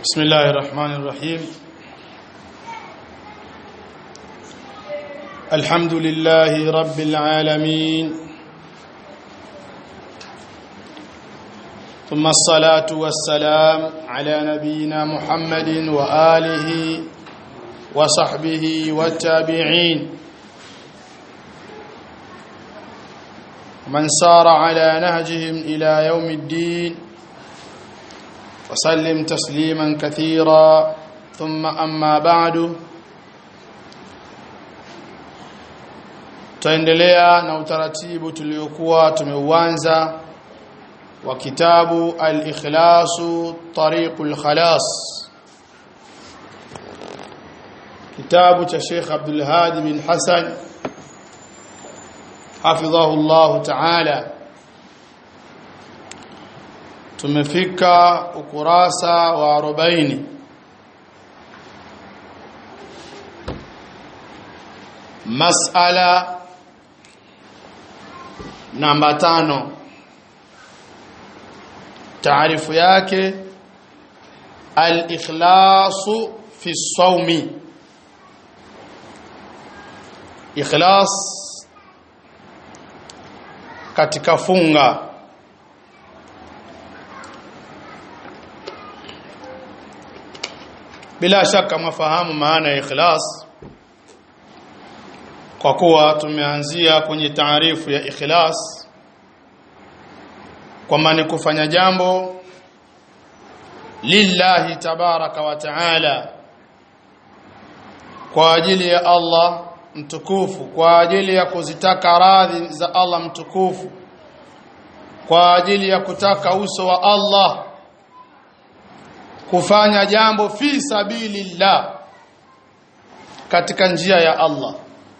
بسم الله الرحمن الرحيم الحمد لله رب العالمين ثم الصلاة والسلام على نبينا محمد وآله وصحبه والتابعين من سار على نهجهم إلى يوم الدين وسلم تسليما كثيرا ثم أما بعد tutaendelea na utaratibu tuliokuwa tumeuanza wa kitabu al-ikhlasu tariqul khalas kitabu cha Sheikh Abdul Hadi bin Hassan hafidhahu Allah ta'ala tumefika ukurasa wa 40 masala namba tano taarifu yake al-ikhlasu fi sawmi ikhlas katika funga bila shaka mafahamu maana ya ikhlas kwa kuwa tumeanzia kwenye taarifu ya ikhlas kwamba ni kufanya jambo lillahi tabaraka wa taala kwa ajili ya Allah mtukufu kwa ajili ya kuzitaka radhi za Allah mtukufu kwa ajili ya kutaka uso wa Allah kufanya jambo fi sabilillah katika njia ya Allah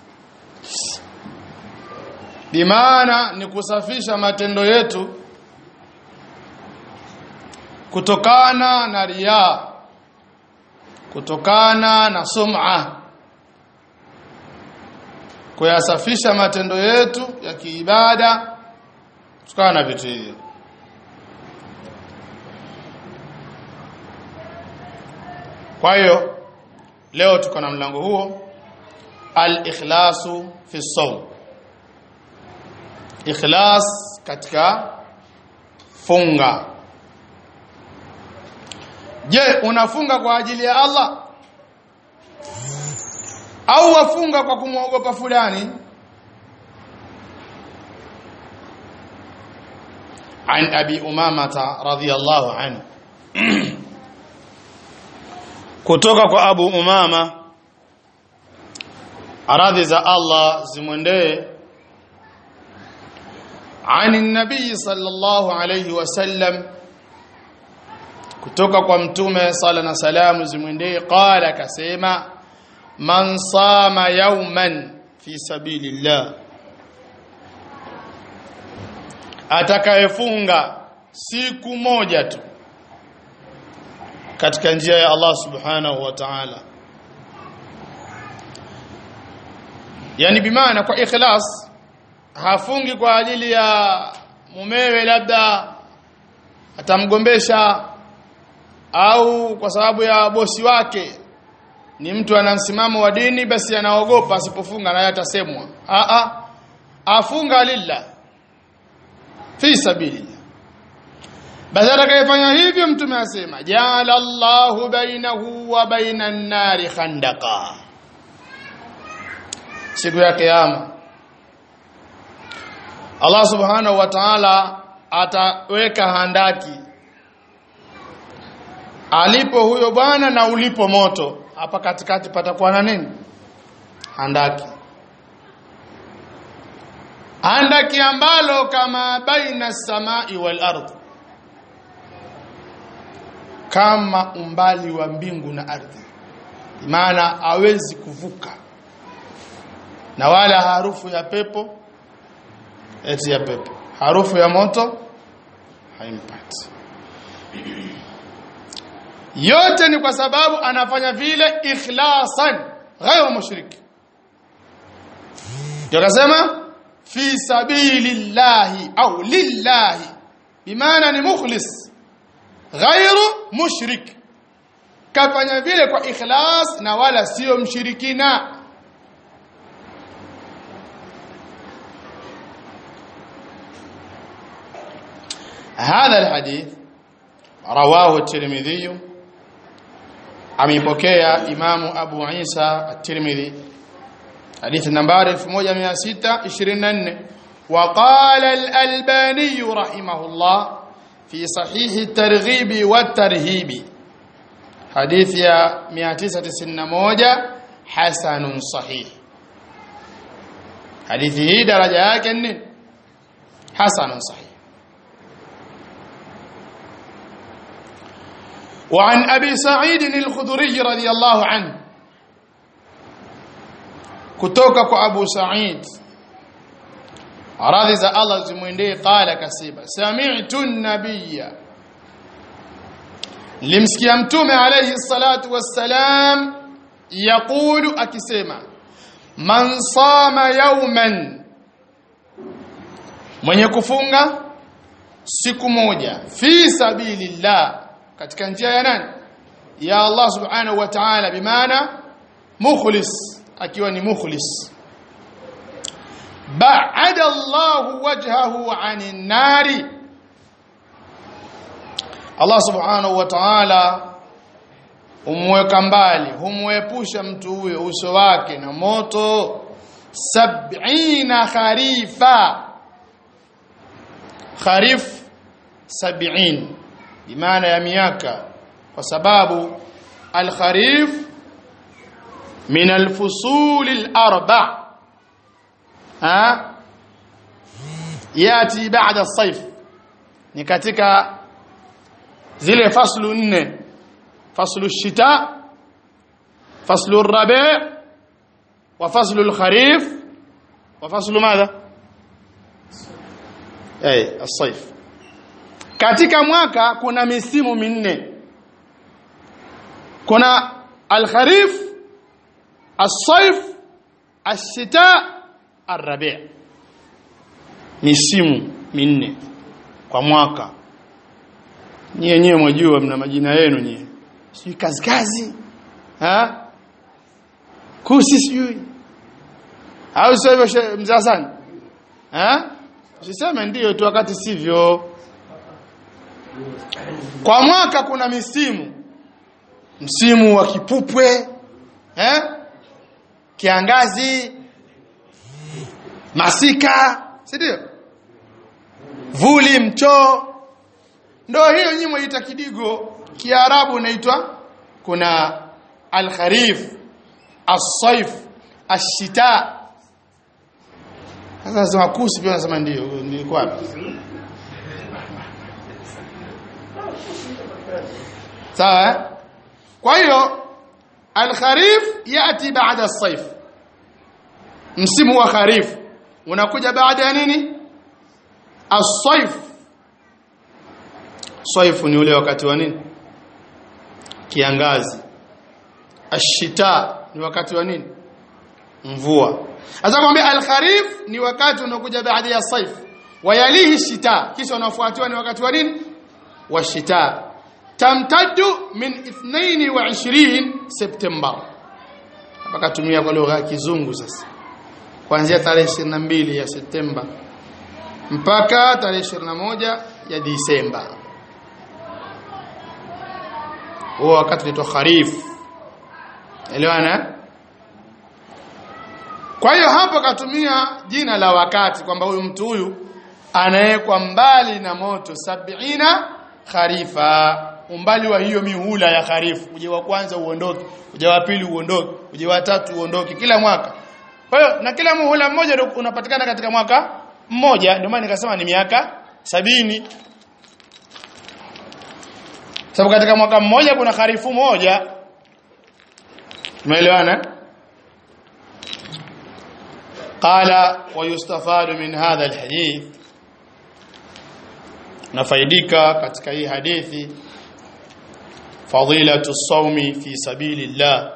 bimaana ni kusafisha matendo yetu kutokana na riya kutokana na sum'a kuyasafisha matendo yetu ya kiibada kutokana na vitu hivi kwa hiyo leo tuko na mlango huo al-ikhlasu fi sawm ikhlas katika funga je unafunga kwa ajili ya Allah au wafunga kwa kumwogopa fulani عن أبي أمامة رضي الله عنه kutoka kwa Abu Umama radhi za Allah zimwendee عن النبي صلى الله عليه وسلم kutoka kwa mtume sala na salamu zimwendee qala kasema man sama yawman fi sabilillah atakayefunga siku moja tu katika njia ya Allah subhanahu wa ta'ala yani bimaana kwa ikhlas hafungi kwa ajili ya mumewe labda atamgombesha au kwa sababu ya bosi wake ni mtu ana msimamo wa dini basi anaogopa asipofunga naye atasemwa a a afunga lillah fi sabilillah basi atakayefanya hivyo mtume asema jala Allahu bainahu wa bainan nari khandaqa siku ya kiyama Allah subhanahu wa ta'ala ataweka handaki alipo huyo bwana na ulipo moto hapa katikati patakuwa na nini handaki handaki ambalo kama baina samai wal ardh kama umbali wa mbingu na ardhi maana hawezi kuvuka na wala harufu ya pepo eti ya pepo harufu ya moto haimpati yote ni kwa sababu anafanya vile ikhlasan ghairu mushrik yakasema fi sabilillahi au lillahi bimaana ni mukhlis ghairu mushrik kafanya vile kwa ikhlas na wala sio mshirikina هذا الحديث رواه الترمذي ameipokea imamu Abu Isa at-Tirmidhi hadithi nambari 1624 وقال الألباني رحمه الله في صحيح الترغيب والترهيب حديث يا 991 حسن صحيح hadithi hii daraja yake ni hasan sahih وعن أبي سعيد الخدري رضي الله عنه كتوكك أبو سعيد radhi za Allah zimwendee qala kasiba sami'tu an-nabiyya limsikia mtume alayhi salatu wassalam yaqulu akisema man sama yawman mwenye kufunga siku moja fi sabilillah katika njia ya nani ya Allah subhanahu wa ta'ala bimaana mukhlis akiwa ni mukhlis ba'ada Allah wajhahu 'anil nari Allah subhanahu wa ta'ala humweka mbali humwepusha mtu huyo uso wake na moto sab'ina kharifa kharif sab'in bimaana ya miaka kwa sababu al-kharif min al-fusul al-arba' ha yati baada as-sayf ni katika zile faslu nne faslu ash-shita faslu ar-rabi' wa faslu al-kharif wa faslu madha ay as-sayf katika mwaka kuna misimu minne kuna al-kharif as-sayf ash-shita ar-rabi' misimu minne kwa mwaka nyie wenyewe mwajua mna majina yenu nyie sijui kazi kazi ha kusi sijui au sio hivyo mzee Hassan ha usiseme ndio tu wakati sivyo kwa mwaka kuna misimu msimu wa kipupwe eh kiangazi masika si ndio vuli mchoo ndio hiyo nyinyi mwaita kidigo kiarabu inaitwa kuna al-kharif as-saif ash-shita sasa sema kusi pia nasema ndio nilikuwa wapi sawa kwa hiyo al-kharif yati baada as-saif msimu wa kharif unakuja baada ya nini as-saif saifu ni ule wakati wa nini kiangazi ashita ni wakati wa nini mvua sasa kwambia al-kharif ni wakati unakuja baada ya saif wayalihi shita kisha unafuatiwa ni wakati wa nini wa shita tamtaddu min 22 September hapa katumia kwa lugha ya kizungu sasa kuanzia tarehe 22 ya Septemba mpaka tarehe 21 ya Disemba huo wakati unaitwa kharif elewana kwa hiyo hapo katumia jina la wakati kwamba huyu mtu huyu anawekwa mbali na moto sabina kharifa umbali wa hiyo mihula ya kharifu uje wa kwanza uondoke uje wa pili uondoke uje wa tatu uondoke kila mwaka kwa hiyo na kila muhula mmoja unapatikana katika mwaka mmoja ndio maana nikasema ni miaka sabini sababu katika mwaka mmoja kuna kharifu moja umeelewana qala wa yustafadu min hadha alhadith nafaidika katika hii hadithi fadilatu sawmi fi sabilillah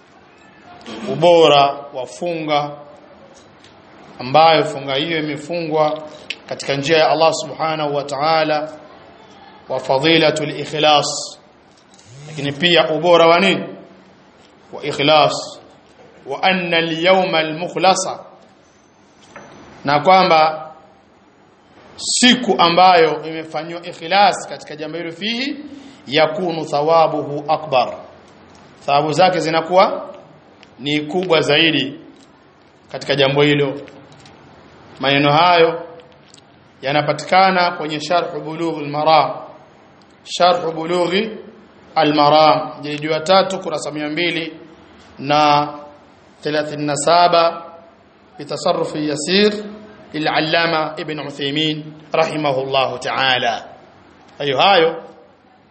ubora wa funga ambayo funga hiyo imefungwa katika njia ya Allah subhanahu wa ta'ala wa fadilatu al-ikhlas lakini pia ubora wa nini wa ikhlas wa anna al-yawma al-mukhlasa na kwamba siku ambayo imefanywa ikhlas katika jambo hilo fihi yakunu thawabuhu akbar thawabu zake zinakuwa ni kubwa zaidi katika jambo hilo maneno hayo yanapatikana kwenye sharh bulugh al-maram sharh bulugh al-maram jildi ya 3 kurasa 200 na 37 bitasarruf yasir للعلامه ابن عثيمين رحمه الله تعالى hayo hayo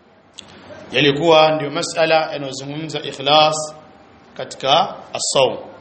yalikuwa ndio masala yanayozungumza ikhlas katika as-sawm